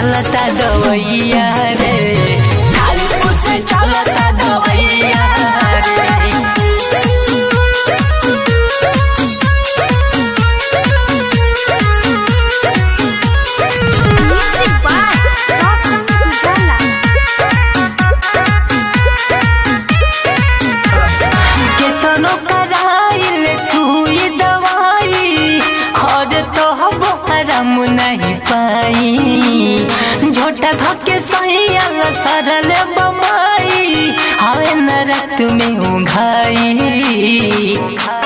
चलता दवैया रे कालीपुर से चलता दवैया रे Music by Roshan Ujala. केतनो कराइल सुई दवाई हर तो हबो आराम नहीं पाई झोटा धके सैया सरल बमाई हवे नरक में उघाई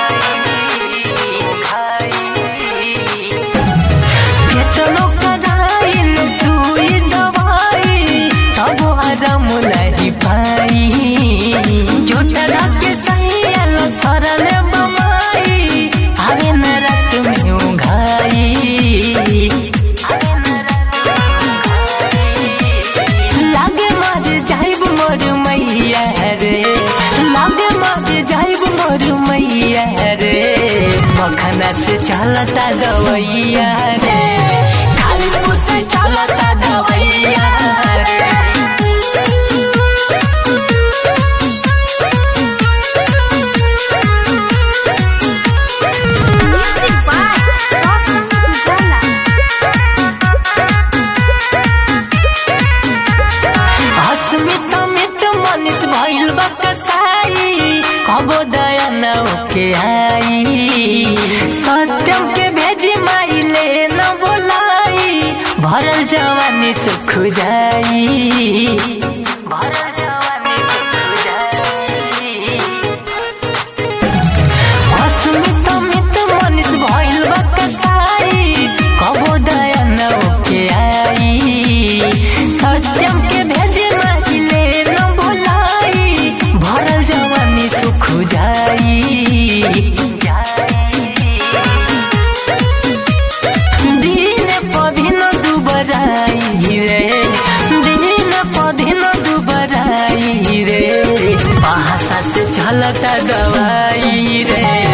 केतनो कराइल सुई दवाई तब आराम नहीं पाई झूठा धके सैया सरल बमाई हवे नरक में उघाई लागे मर जाइब मोर मैया रे लागे मर जाइब मोर मैया रे मखना से चलता दवैया रे कालीपुर से चलता दवैया रे Music by Roshan Ujala. अस्मित मित मनित भइल बा कसाई कबो दया न के आई सत्यम के भेजी माइले न बोलाई भरल जवानी सुख जाई भरल जवानी सुख जाई अस्मित मित मनित भइल बा कसाई कबो दया न के आई सत्यम के भेजे माहिले न बोलाई भरल जवानी सुख जाई दिन पधिन दुबराई रे दिन पधिन दुबराई रे भाषा से चलता दवाई रे